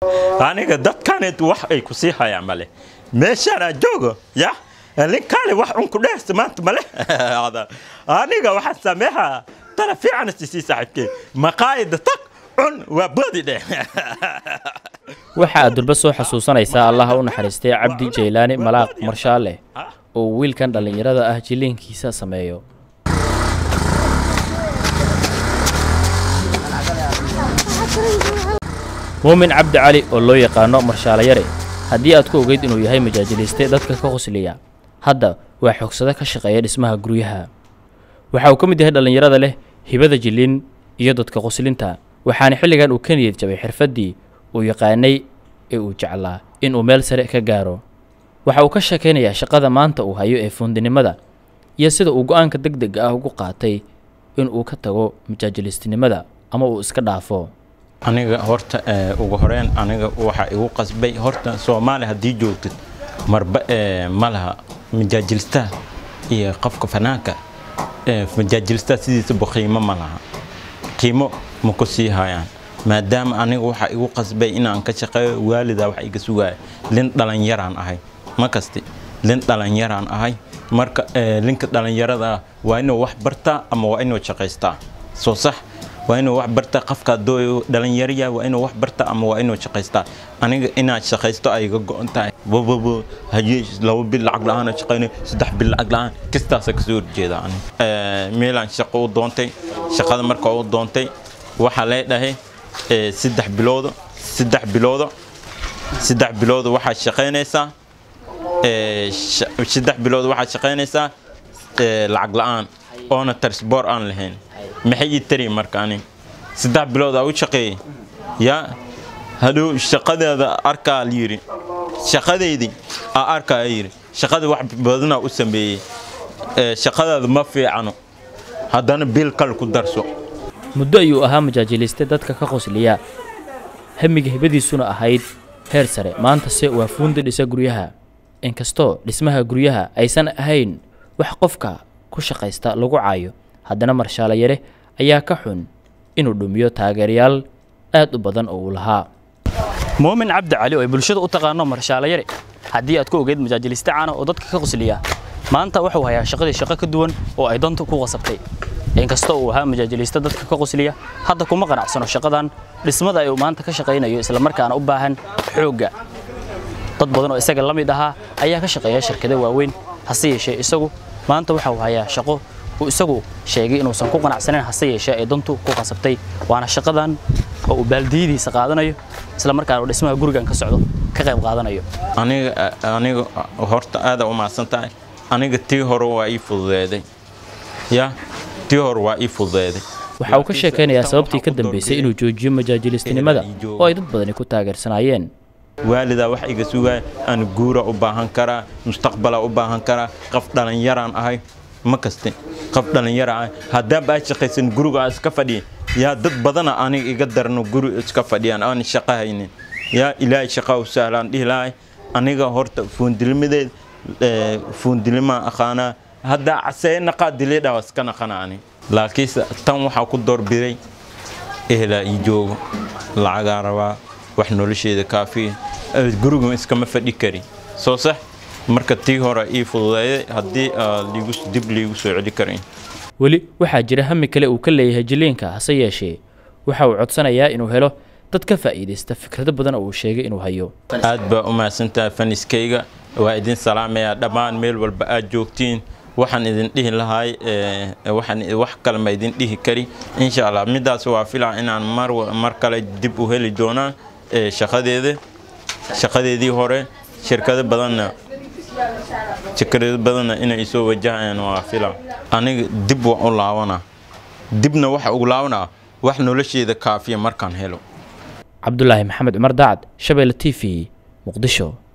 aniga dadkaneed wax ay ku sii hayaan male meeshaan aan joogo ya ninkaale wax unku dhehsta maanta male aniga waxaan sameehaa tala fiican sisii saaxiibkee maqaayada tag cun waa boodi dheh waxa aad durba soo xasuusanaysaa allaha u naxariistay cabdi jaylaani malaaq marshaale oo uu wiilkan dhallinyarada ah jiliinkiisa sameeyo muumin cabdi cali oo loo yaqaano marshaalayare haddii aad ku ogeyd inuu yahay majaajiliiste dadka ka qosliya hadda waa xogsado ka shaqeeya dhismaha guryaha waxa uu ka mid yahay dhallinyarada leh hibada jilin iyo dadka qoslinta waxaana xilligan uu ka niyad jabay xirfaddii uu yaqaanay ee uu jeclaa inuu meel sare ka gaaro waxa uu ka sheekaynayaa shaqada maanta uu hayo ee fuundinimada iyo sida uu go'aanka deg dega ah ugu qaatay inuu ka tago majaajilistinimada ama uu iska dhaafo aniga horta ugu horeyn aniga waxa igu qasbay horta soomaali haddii joogtid marba ma laha majaajilistaha iyo qofka fanaanka majaajilistaha sidiisaba qiimo ma laha qiimo ma ku sii hayaan maadaama aniga waxa igu qasbay inaan ka shaqeeyo waalida wax iga sugaya lin dhalinyaraan ahay ma kasti lin dhalinyaraan ahay marka linka dhalinyarada waa inuu wax bartaa ama waa inuu shaqaystaa soo sax waa inuu wax bartaa qofka doo dhalinyaraya waa inuu wax bartaa ama waa inuu shaqaystaa aniga inaad shaqaysto ay iga go'on tahay bababo haye laba bil lacag la-aan shaqaynayo saddex bil lacag la-aan kastaasa kasoo horjeeda aniga meelaan shaqo u doontay shaqada marka u doontay waxaa lee dhahay saddex biloodo saddex biloodo saddex biloodo waxaad shaqaynaysaa saddex bilood waxaad shaqaynaysaa lacag la-aan oona tarsboor aan lahayn maxay ii tari marka anig saddex bilood aa u shaqeeyey yaa hadhow shaqadeeda arkaa yidhi shaqadeydii aa arkaa yidhi shaqada wax badanaa u sameeyey shaqadaada ma fiicano haddana bil kale ku darso muddo ayuu ahaa majaajiliste dadka ka qosliya hamiga hibadiisuna ahayd heer sare maantase waa fuundi dhisa guryaha inkastoo dhismaha guryaha aysan ahayn wax qofka ku shaqaysta lagu caayo haddana marshaalayare ayaa ka xun inuu dhumiyo taageerayaal aad u badan oo uu lahaa muumin cabdi cali oo ay bulshada u taqaano marshaalayare haddii aad ku ogeyd majaajiliste caana oo dadka ka qosliya maanta wuxuu hayaa shaqadii shaqo ka duwan oo ay dantu ku qasabtay inkastoo uu ahaa majaajiliste dadka ka qosliya hadda kuma qanacsano shaqadan dhismada ay uu maanta ka shaqaynayo islamarkaana u baahan xoogga dad badan oo isaga la mid ahaa ayaa ka shaqeeya shirkado waaweyn hase yeeshee isagu maanta waxa uu hayaa shaqo uu isagu sheegay inuusan ku qanacsanayn hase yeeshee ay dantu ku qasabtay waana shaqadan oo uu baaldiyadiisa qaadanayo islamarkaana uu dhismaha gurigan ka socdo ka qayb qaadanayo aniga aniga horta aada u mahadsan tahay aniga tii hore waa ii fududeeday ya tii hore waa ii fududeeday waxa uu ka sheekaynayaa sababtii ka dambaysay inuu joojiyo majaajilistinimada oo ay dad badani ku taageersanaayeen waalidaa wax iga sugaya aan guura u baahan karaa mustaqbala u baahan karaa qof dhalinyaraan ahay ma kaste qof dhalinyara ahay haddaanba aad shaqaysan guriga aan iska fadhiya yaa dad badana aniga iga darno guri iska fadhiyaan aan shaqo haynin yaa ilaahay shaqa u sahlaan dhihi lahay aniga horta fuundilmadeed fuundilimaan aqaanaa haddaa casee naqaa dilidhaa iska naqana ani laakiinse tan waxaa ku doorbiday ehelaa ii joogo lacagaa rabaa wax nolosheeda kaafiya guriga iskama fadhi kari soo sax marka tii hore ii fududeeyay haddii dib liigu soo celi karayn weli waxaa jira hami kale uu ka leeyahay jiliinka hase yeeshee waxa uu codsanayaa inuu helo dad ka faa'iidaysta fikrado badan oo uu sheegay inuu hayo aad baa u mahadsantahay faniskayga waa idin salaamayaa dhammaan meel walba aad joogtiin waxaan idin dhihi lahay waxaan wax kale ma idin dhihi kari insha allah midaas waa filaa inaan mar mar kale dib u heli doonaan shaqadeeda shaqadeedii hore shirkado badanna shirkado badanna inay soo wajahayaan waa filaa aniga dib waan u laabanaa dibna waxa ugu laabanaa wax nolosheeda kaafiya markaan helo cabdulaahi maxamed cumar daacad shabeelle t v muqdisho